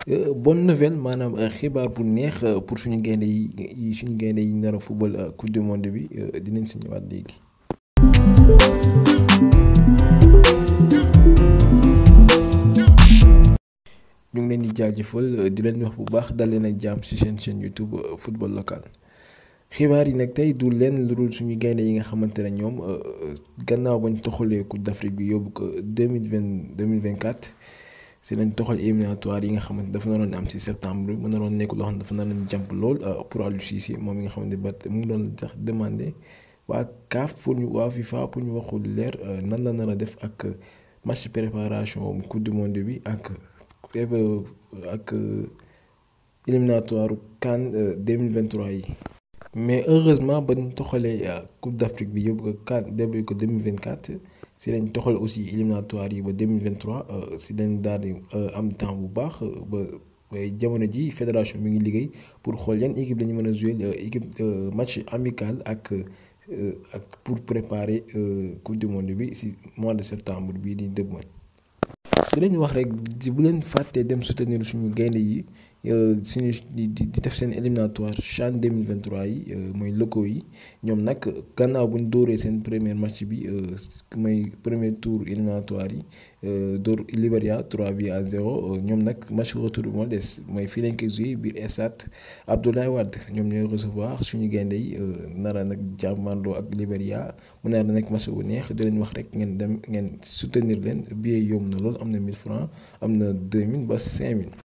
bonne nouvelle maanaam xibaar bu neex pour suñu gaynde yi suñu gaynde yi nar a football coupe du monde bi dinañ si ñëwaat léegi. ñu ngi leen di jaajëfal di leen wax bu baax dal leen ak jàmm ci seen chaîne YouTube football local xibaar yi nag tey du leen lu dul suñu gaynde yi nga xamante ne ñoom gannaaw bañ toxalee coupe d'Afrique bi yóbbu ko deux mille vingt deux mille vingt quatre si lañ toxal éliminatoire yi nga xamante dafa naroon am ci septembre mu naroon nekk loo xam ne dafa naroon jàmp lool pour Aliou Cissé moom mi nga xamante ba mu ngi doon sax demandé waa CAF pour ñu waa FIFA pour ñu waxul leer nan la nar a def ak match préparation coupe du monde bi ak. ak éliminatoire CAN 2023 yi mais heureusement ba ñu toxalee coupe d'Afrique bi yóbbu ko CAN début ko 2024 si lañ toxal aussi éliminatoire yi ba 2023 si lañ daal di am temps bu baax ba jamono ji fédération mi ngi liggéey pour xool yan équipe lañu mën a jouer équipe match amical ak ak pour préparer coupe du monde bi si mois de septembre bii di dëgmal di leen wax rek bu leen fàttee dem soutenir suñu gaynde yi suñu di di def seen éliminatoire CHAN 2023 yi mooy locaux yi ñoom nag gannaaw bu ñu dóoree seen premier match bi mooy premier tour éliminatoire yi dóor Libéria 3 bi à 0 ñoom nag match retour bi moo des mooy fii lañ koy joué biir stade Abdoulaye Wade ñoom ñooy recevoir suñu gaynde yi nara nag jàmmarloo ak Libéria mu nara nekk match bu neex di leen wax rek ngeen dem ngeen soutenir leen billet yomb na lool am na 1000 francs am na 2000 ba 5000.